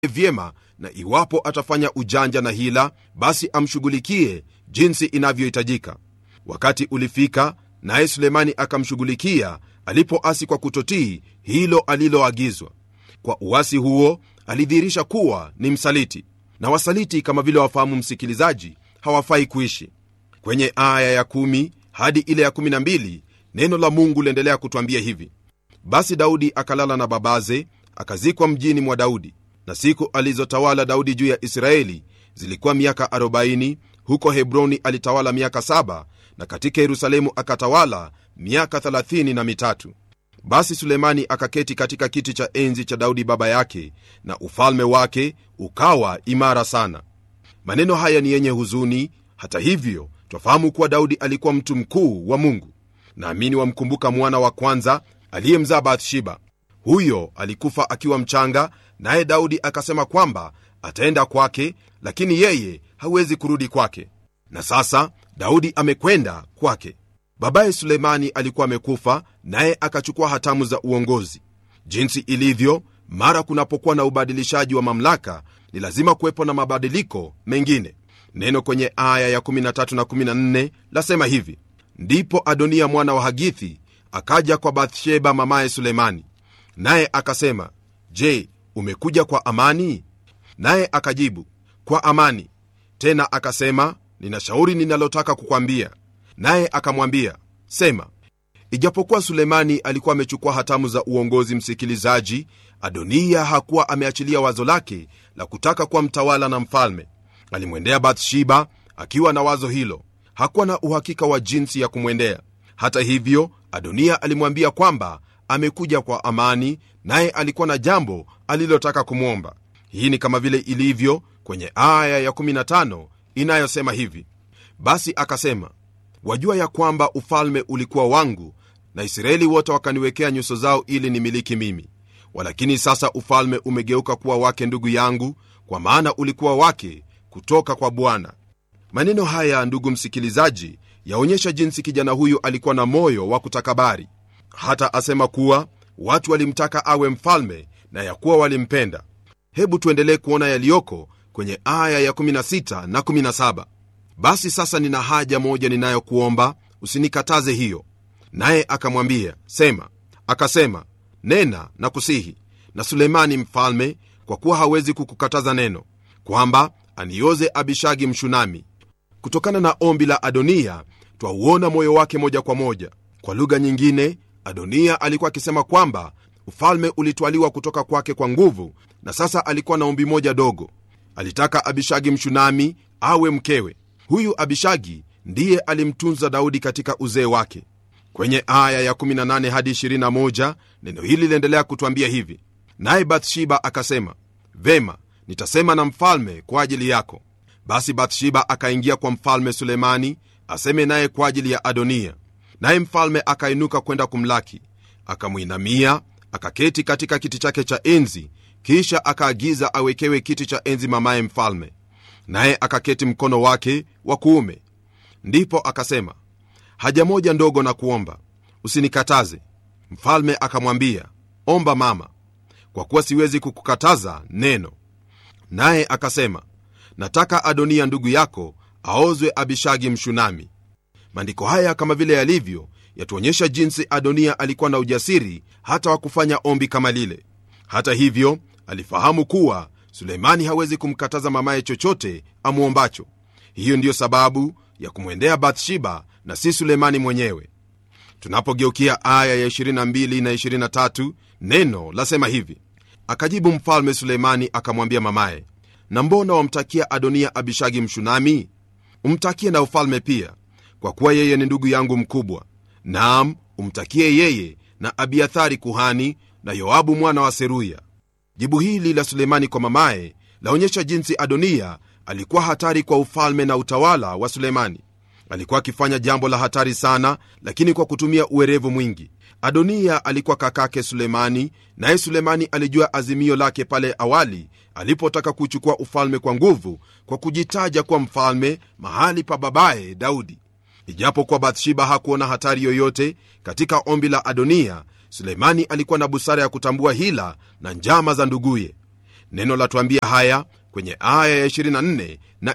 vyema na iwapo atafanya ujanja na hila basi amshughulikie jinsi inavyohitajika wakati ulifika naye sulemani akamshughulikia alipoasi kwa kutotii hilo aliloagizwa kwa uasi huo alidhihirisha kuwa ni msaliti na wasaliti kama vile wafahamu msikilizaji hawafai kuishi kwenye aya ya 1 hadi ile ya 12 neno la mungu liendelea kutwambia hivi basi daudi akalala na babaze akazikwa mjini mwa daudi na siku alizotawala daudi juu ya israeli zilikuwa miaka 40 huko hebroni alitawala miaka 7 na katika yerusalemu akatawala miaka 30 na mitatu basi sulemani akaketi katika kiti cha enzi cha daudi baba yake na ufalme wake ukawa imara sana maneno haya ni yenye huzuni hata hivyo twafahamu kuwa daudi alikuwa mtu mkuu wa mungu naamini wamkumbuka mwana wa kwanza aliyemzaa bathsheba huyo alikufa akiwa mchanga naye daudi akasema kwamba ataenda kwake lakini yeye hawezi kurudi kwake na sasa daudi amekwenda kwake babaye suleimani alikuwa amekufa naye akachukua hatamu za uongozi jinsi ilivyo mara kunapokuwa na ubadilishaji wa mamlaka ni lazima kuwepo na mabadiliko mengine neno kwenye aya ya 13 na 14 lasema hivi ndipo adonia mwana wa hagithi akaja kwa bathsheba mamaye sulemani naye akasema je umekuja kwa amani naye akajibu kwa amani tena akasema nina shauri ninalotaka kukwambia naye akamwambia sema ijapokuwa sulemani alikuwa amechukua hatamu za uongozi msikilizaji adoniya hakuwa ameachilia wazo lake la kutaka kuwa mtawala na mfalme alimwendea bathsheba akiwa na wazo hilo hakuwa na uhakika wa jinsi ya kumwendea hata hivyo adoniya alimwambia kwamba amekuja kwa amani naye alikuwa na jambo alilotaka kumwomba hii ni kama vile ilivyo kwenye aya ya15 inayosema hivi basi akasema wajua ya kwamba ufalme ulikuwa wangu na israeli wote wakaniwekea nyuso zao ili nimiliki mimi walakini sasa ufalme umegeuka kuwa wake ndugu yangu kwa maana ulikuwa wake kutoka kwa bwana maneno haya ndugu msikilizaji yaonyesha jinsi kijana huyu alikuwa na moyo wa kutakabari hata asema kuwa watu walimtaka awe mfalme na ya kuwa walimpenda hebu tuendelee kuona yaliyoko kwenye aya ya 16 na 17 basi sasa nina haja moja ninayokuomba usinikataze hiyo naye akamwambia sema akasema nena na kusihi na sulemani mfalme kwa kuwa hawezi kukukataza neno kwamba anioze abishagi mshunami kutokana na ombi la adoniya twauona moyo wake moja kwa moja kwa lugha nyingine adoniya alikuwa akisema kwamba ufalme ulitwaliwa kutoka kwake kwa nguvu na sasa alikuwa na ombi moja dogo alitaka abishagi mshunami awe mkewe huyu abishagi ndiye alimtunza daudi katika uzee wake kwenye aya ya 18 hadi 21 neno hili liendelea kutwambia hivi naye bathsheba akasema vema nitasema na mfalme kwa ajili yako basi bathsheba akaingia kwa mfalme sulemani aseme naye kwa ajili ya adoniya naye mfalme akainuka kwenda kumlaki akamwinamia akaketi katika kiti chake cha enzi kisha akaagiza awekewe kiti cha enzi mamaye mfalme naye akaketi mkono wake wa kuume ndipo akasema haja moja ndogo na kuomba usinikataze mfalme akamwambia omba mama kwa kuwa siwezi kukukataza neno naye akasema nataka adoniya ndugu yako aozwe abishagi mshunami maandiko haya kama vile yalivyo yatuonyesha jinsi adoniya alikuwa na ujasiri hata wa kufanya ombi kama lile hata hivyo alifahamu kuwa suleimani hawezi kumkataza mamaye chochote amwombacho hiyo ndiyo sababu ya kumwendea bathsheba na si suleimani mwenyewe tunapogeukia aya ya 22 na 23 neno lasema hivi akajibu mfalme suleimani akamwambia mamaye na mbona wamtakia adoniya abishagi mshunami umtakie na ufalme pia kwa kuwa yeye ni ndugu yangu mkubwa naam umtakie yeye na abiathari kuhani na yoabu mwana wa seruya jibu hili la suleimani kwa mamaye laonyesha jinsi adoniya alikuwa hatari kwa ufalme na utawala wa suleimani alikuwa akifanya jambo la hatari sana lakini kwa kutumia uwerevu mwingi adoniya alikuwa kakake sulemani naye sulemani alijua azimio lake pale awali alipotaka kuchukua ufalme kwa nguvu kwa kujitaja kuwa mfalme mahali pa babaye daudi ijapokuwa bathsheba hakuona hatari yoyote katika ombi la adoniya sulemani alikuwa na busara ya kutambua hila na njama za nduguye neno latuambia haya kwenye aya ya 24 na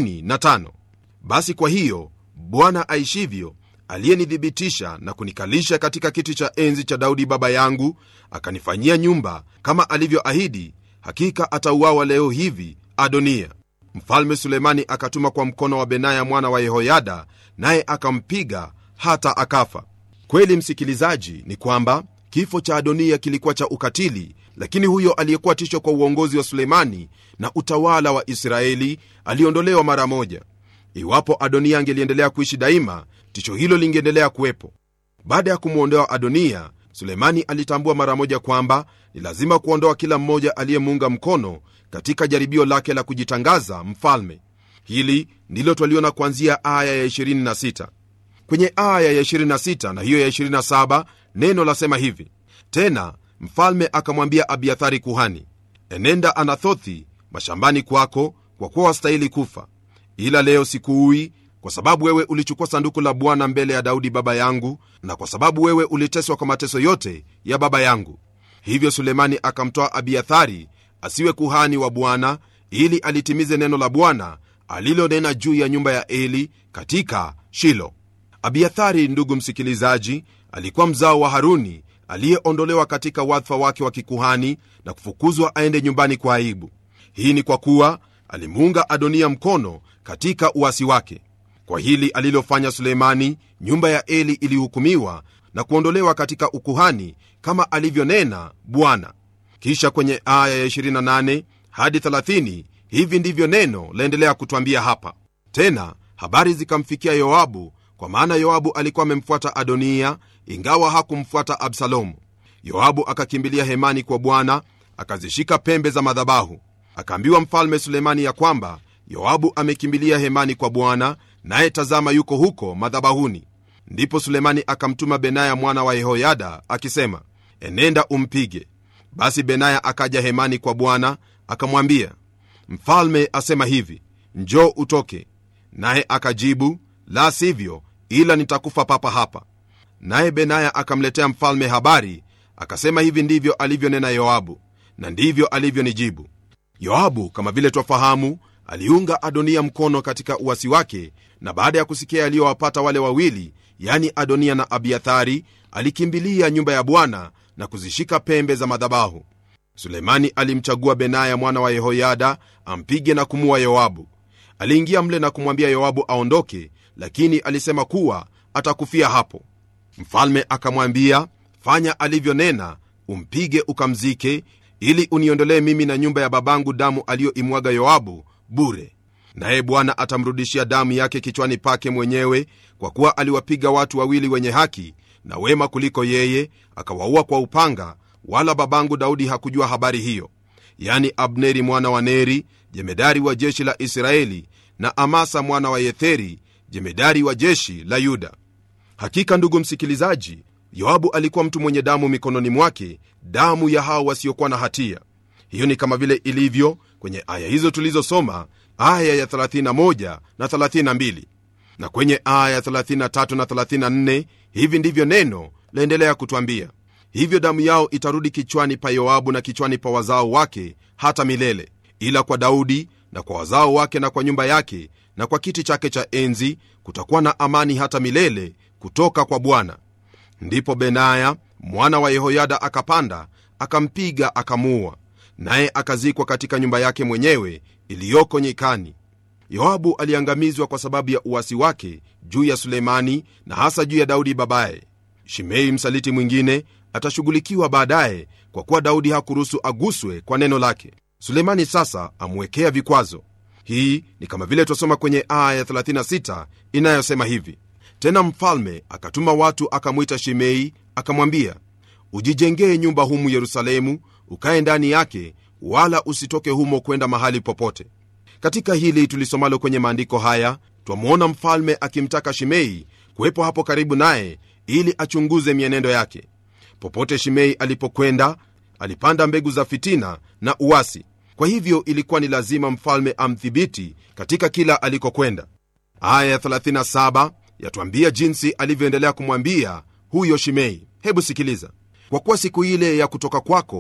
25 basi kwa hiyo bwana aishivyo aliyenithibitisha na kunikalisha katika kiti cha enzi cha daudi baba yangu akanifanyia nyumba kama alivyoahidi hakika atauawa leo hivi adonia mfalme sulemani akatuma kwa mkono wa benaya mwana wa yehoyada naye akampiga hata akafa kweli msikilizaji ni kwamba kifo cha adonia kilikuwa cha ukatili lakini huyo aliyekuwa tisho kwa uongozi wa sulemani na utawala wa israeli aliondolewa mara moja iwapo adonia angeliendelea kuishi daima tisho hilo lingeendelea kuwepo baada ya kumwondoa adonia sulemani alitambua mara moja kwamba ni lazima kuondoa kila mmoja aliyemuunga mkono katika jaribio lake la kujitangaza mfalme hili ndilo twaliona kuanzia aya ya 26 kwenye aya ya 26 na hiyo ya 27 neno lasema hivi tena mfalme akamwambia abiathari kuhani enenda anathothi mashambani kwako kwa kuwa wastahili kufa ila leo sikuui kwa sababu wewe ulichukua sanduku la bwana mbele ya daudi baba yangu na kwa sababu wewe uliteswa kwa mateso yote ya baba yangu hivyo sulemani akamtoa abiathari asiwe kuhani wa bwana ili alitimize neno la bwana alilonena juu ya nyumba ya eli katika shilo abiathari ndugu msikilizaji alikuwa mzao wa haruni aliyeondolewa katika wadhifa wake wa kikuhani na kufukuzwa aende nyumbani kwa aibu hii ni kwa kuwa alimuunga adonia mkono katika uasi wake kwa hili alilofanya suleimani nyumba ya eli ilihukumiwa na kuondolewa katika ukuhani kama alivyonena bwana kisha kwenye aya ya 28 hadi 30 hivi ndivyo neno laendelea kutwambia hapa tena habari zikamfikia yoabu kwa maana yoabu alikuwa amemfuata adoniya ingawa hakumfuata absalomu yoabu akakimbilia hemani kwa bwana akazishika pembe za madhabahu akaambiwa mfalme sulemani ya kwamba yoabu amekimbilia hemani kwa bwana naye tazama yuko huko madhabahuni ndipo sulemani akamtuma benaya mwana wa yehoyada akisema enenda umpige basi benaya akaja hemani kwa bwana akamwambia mfalme asema hivi njoo utoke naye akajibu la sivyo ila nitakufa papa hapa naye benaya akamletea mfalme habari akasema hivi ndivyo alivyonena yoabu na ndivyo alivyonijibu yoabu kama vile twafahamu aliunga adonia mkono katika uwasi wake na baada ya kusikia yaliyowapata wale wawili yani adonia na abiathari alikimbilia nyumba ya bwana na kuzishika pembe za madhabahu sulemani alimchagua benaya mwana wa yehoyada ampige na kumua yoabu aliingia mle na kumwambia yoabu aondoke lakini alisema kuwa atakufia hapo mfalme akamwambia fanya alivyonena umpige ukamzike ili uniondolee mimi na nyumba ya babangu damu aliyoimwaga yoabu bure naye bwana atamrudishia damu yake kichwani pake mwenyewe kwa kuwa aliwapiga watu wawili wenye haki na wema kuliko yeye akawaua kwa upanga wala babangu daudi hakujua habari hiyo yani abneri mwana wa neri jemedari wa jeshi la israeli na amasa mwana wa yetheri jemedari wa jeshi la yuda hakika ndugu msikilizaji yoabu alikuwa mtu mwenye damu mikononi mwake damu ya hao wasiokuwa na hatia hiyo ni kama vile ilivyo kwenye aya hizo tulizosoma aya ya 31 na 32 na kwenye aya ya 33 na 34 hivi ndivyo neno laendelea kutwambia hivyo damu yao itarudi kichwani pa yoabu na kichwani pa wazao wake hata milele ila kwa daudi na kwa wazao wake na kwa nyumba yake na kwa kiti chake cha enzi kutakuwa na amani hata milele kutoka kwa bwana ndipo benaya mwana wa yehoyada akapanda akampiga akamuua naye akazikwa katika nyumba yake mwenyewe iliyoko nyikani yoabu aliangamizwa kwa sababu ya uwasi wake juu ya suleimani na hasa juu ya daudi babaye shimei msaliti mwingine atashughulikiwa baadaye kwa kuwa daudi hakuruhusu aguswe kwa neno lake suleimani sasa amwekea vikwazo hii ni kama vile twasoma kwenye aya ya 36 inayosema hivi tena mfalme akatuma watu akamwita shimei akamwambia ujijengee nyumba humu yerusalemu ukaye ndani yake wala usitoke humo kwenda mahali popote katika hili tulisomalo kwenye maandiko haya twamwona mfalme akimtaka shimei kuwepo hapo karibu naye ili achunguze mienendo yake popote shimei alipokwenda alipanda mbegu za fitina na uwasi kwa hivyo ilikuwa ni lazima mfalme amdhibiti katika kila alikokwenda aya ya 37 yatwambia jinsi alivyoendelea kumwambia huyo shimei hebu sikiliza kwa kuwa siku ile ya kutoka kwako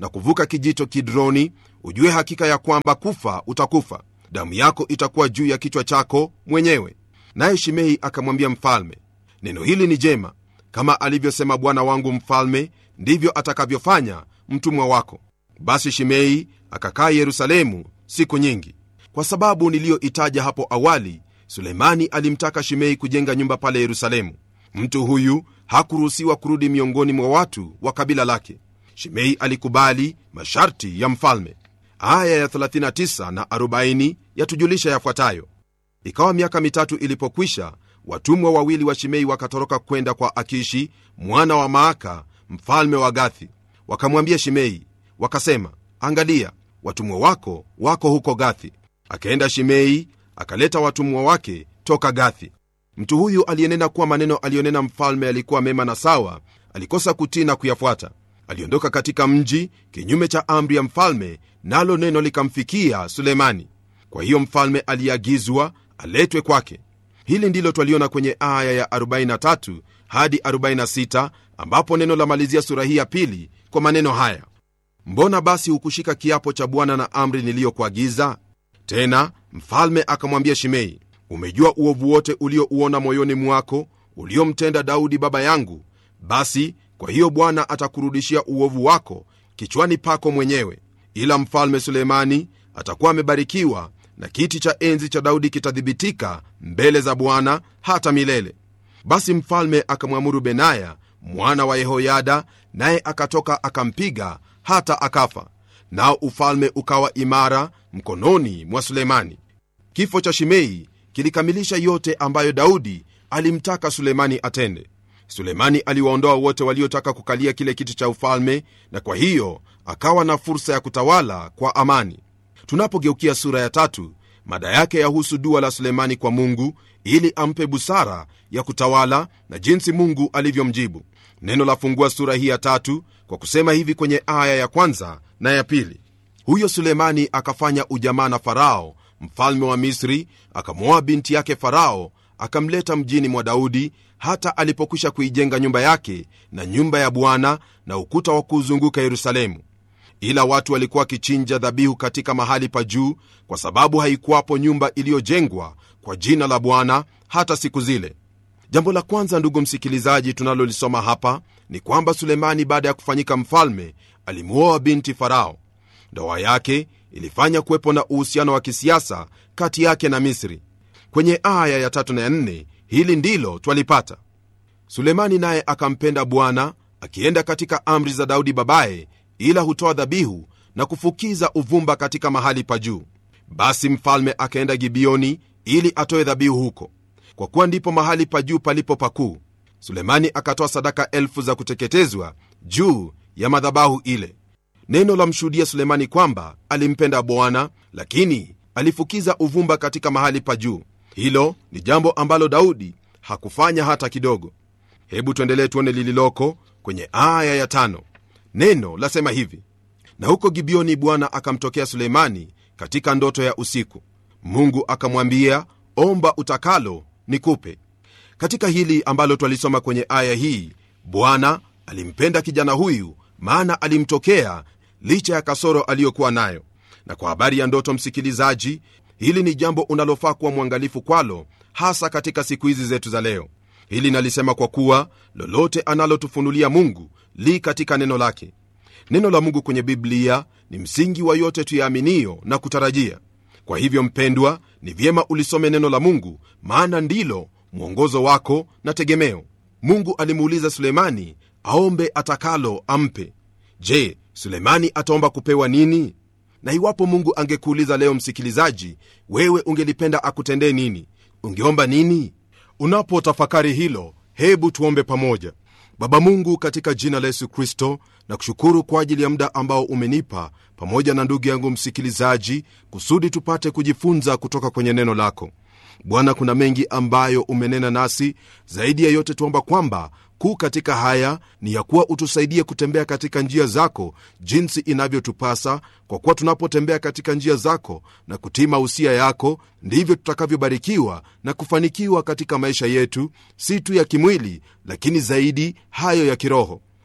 na kuvuka kijito kidroni ujue hakika ya kwamba kufa utakufa damu yako itakuwa juu ya kichwa chako mwenyewe naye shimei akamwambia mfalme neno hili ni jema kama alivyosema bwana wangu mfalme ndivyo atakavyofanya mtumwa wako basi shimei akakaa yerusalemu siku nyingi kwa sababu niliyoitaja hapo awali suleimani alimtaka shimei kujenga nyumba pale yerusalemu mtu huyu hakuruhusiwa kurudi miongoni mwa watu wa kabila lake shimei alikubali masharti ya mfalme aya ya 39 na 40 yatujulisha yafuatayo ikawa miaka mitatu ilipokwisha watumwa wawili wa shimei wakatoroka kwenda kwa akishi mwana wa maaka mfalme wa gathi wakamwambia shimei wakasema angalia watumwa wako wako huko gathi akaenda shimei akaleta watumwa wake toka gathi mtu huyu aliyenena kuwa maneno aliyonena mfalme alikuwa mema na sawa alikosa kutii na kuyafuata aliondoka katika mji kinyume cha amri ya mfalme nalo neno likamfikia sulemani kwa hiyo mfalme aliagizwa aletwe kwake hili ndilo twaliona kwenye aya ya 43 hadi 46 ambapo neno la malizia sura hii ya pili kwa maneno haya mbona basi hukushika kiapo cha bwana na amri niliyokuagiza tena mfalme akamwambia shimei umejua uovu wote uliouona moyoni mwako uliomtenda daudi baba yangu basi kwa hiyo bwana atakurudishia uovu wako kichwani pako mwenyewe ila mfalme sulemani atakuwa amebarikiwa na kiti cha enzi cha daudi kitathibitika mbele za bwana hata milele basi mfalme akamwamuru benaya mwana wa yehoyada naye akatoka akampiga hata akafa nao ufalme ukawa imara mkononi mwa sulemani kifo cha shimei kilikamilisha yote ambayo daudi alimtaka sulemani atende sulemani aliwaondoa wote waliotaka kukalia kile kiti cha ufalme na kwa hiyo akawa na fursa ya kutawala kwa amani tunapogeukia sura ya tatu mada yake yahusu dua la sulemani kwa mungu ili ampe busara ya kutawala na jinsi mungu alivyomjibu neno la fungua sura hii ya tatu kwa kusema hivi kwenye aya ya kwanza na ya pili huyo sulemani akafanya ujamaa na farao mfalme wa misri akamwoa binti yake farao akamleta mjini mwa daudi hata alipokwisha kuijenga nyumba yake na nyumba ya bwana na ukuta wa kuuzunguka yerusalemu ila watu walikuwa wakichinja dhabihu katika mahali pa juu kwa sababu haikuwapo nyumba iliyojengwa kwa jina la bwana hata siku zile jambo la kwanza ndugu msikilizaji tunalolisoma hapa ni kwamba sulemani baada ya kufanyika mfalme alimuoa binti farao ndoa yake ilifanya kuwepo na uhusiano wa kisiasa kati yake na misri kwenye aya ya tatu na ya nne hili ndilo twalipata sulemani naye akampenda bwana akienda katika amri za daudi babaye ila hutoa dhabihu na kufukiza uvumba katika mahali pa juu basi mfalme akaenda gibioni ili atoe dhabihu huko kwa kuwa ndipo mahali pa juu palipo pakuu sulemani akatoa sadaka elfu za kuteketezwa juu ya madhabahu ile neno la mshuhudia sulemani kwamba alimpenda bwana lakini alifukiza uvumba katika mahali pa juu hilo ni jambo ambalo daudi hakufanya hata kidogo hebu tuendelee tuone lililoko kwenye aya ya tano neno lasema hivi na huko gibioni bwana akamtokea suleimani katika ndoto ya usiku mungu akamwambia omba utakalo nikupe katika hili ambalo twalisoma kwenye aya hii bwana alimpenda kijana huyu maana alimtokea licha ya kasoro aliyokuwa nayo na kwa habari ya ndoto msikilizaji hili ni jambo unalofaa kuwa mwangalifu kwalo hasa katika siku hizi zetu za leo hili nalisema kwa kuwa lolote analotufunulia mungu li katika neno lake neno la mungu kwenye biblia ni msingi wa yote tuyaaminio na kutarajia kwa hivyo mpendwa ni vyema ulisome neno la mungu maana ndilo mwongozo wako na tegemeo mungu alimuuliza sulemani aombe atakalo ampe je sulemani ataomba kupewa nini na iwapo mungu angekuuliza leo msikilizaji wewe ungelipenda akutendee nini ungeomba nini unapotafakari hilo hebu tuombe pamoja baba mungu katika jina la yesu kristo na kushukuru kwa ajili ya muda ambao umenipa pamoja na ndugu yangu msikilizaji kusudi tupate kujifunza kutoka kwenye neno lako bwana kuna mengi ambayo umenena nasi zaidi ya yote tuomba kwamba kuu katika haya ni ya kuwa utusaidie kutembea katika njia zako jinsi inavyotupasa kwa kuwa tunapotembea katika njia zako na kutii mausia yako ndivyo tutakavyobarikiwa na kufanikiwa katika maisha yetu si tu ya kimwili lakini zaidi hayo ya kiroho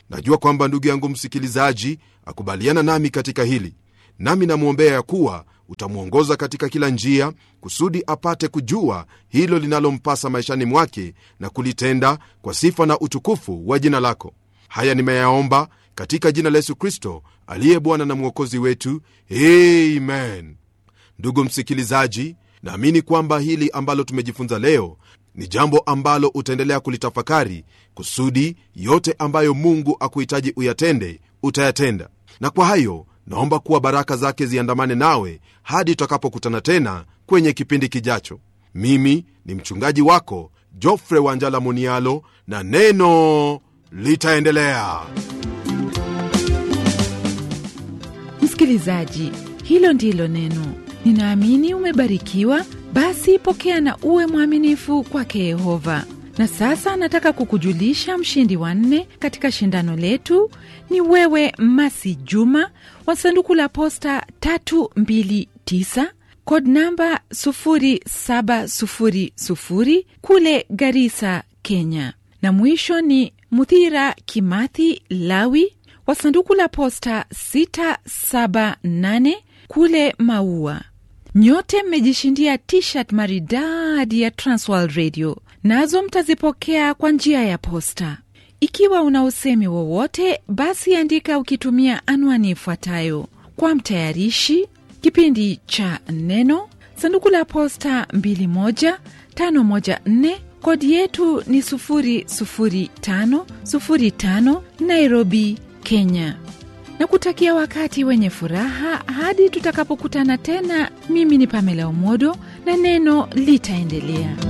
najua kwamba ndugu yangu msikilizaji akubaliana nami katika hili nami namwombea ya kuwa utamwongoza katika kila njia kusudi apate kujua hilo linalompasa maishani mwake na kulitenda kwa sifa na utukufu wa jina lako haya nimeyaomba katika jina la yesu kristo aliye bwana na mwokozi wetu amen ndugu msikilizaji naamini kwamba hili ambalo tumejifunza leo ni jambo ambalo utaendelea kulitafakari kusudi yote ambayo mungu akuhitaji uyatende utayatenda na kwa hayo naomba kuwa baraka zake ziandamane nawe hadi tutakapokutana tena kwenye kipindi kijacho mimi ni mchungaji wako jofre wanjala munialo na neno litaendelea msikilizaji hilo ndilo neno ninaamini umebarikiwa basi pokea na uwe mwaminifu kwake yehova na sasa nataka kukujulisha mshindi wa nne katika shindano letu ni wewe masi juma wa sanduku la posta 329 kod namba 0700 kule garisa kenya na mwisho ni muthira kimathi lawi wa sanduku la posta 678 kule maua nyote mmejishindia tshirt maridadi ya transworld radio nazo mtazipokea kwa njia ya posta ikiwa una usemi wowote basi andika ukitumia anwani ifuatayo kwa mtayarishi kipindi cha neno sanduku la posta 21514 kodi yetu ni 00505 nairobi kenya na kutakia wakati wenye furaha hadi tutakapokutana tena mimi ni pamela omodo na neno litaendelea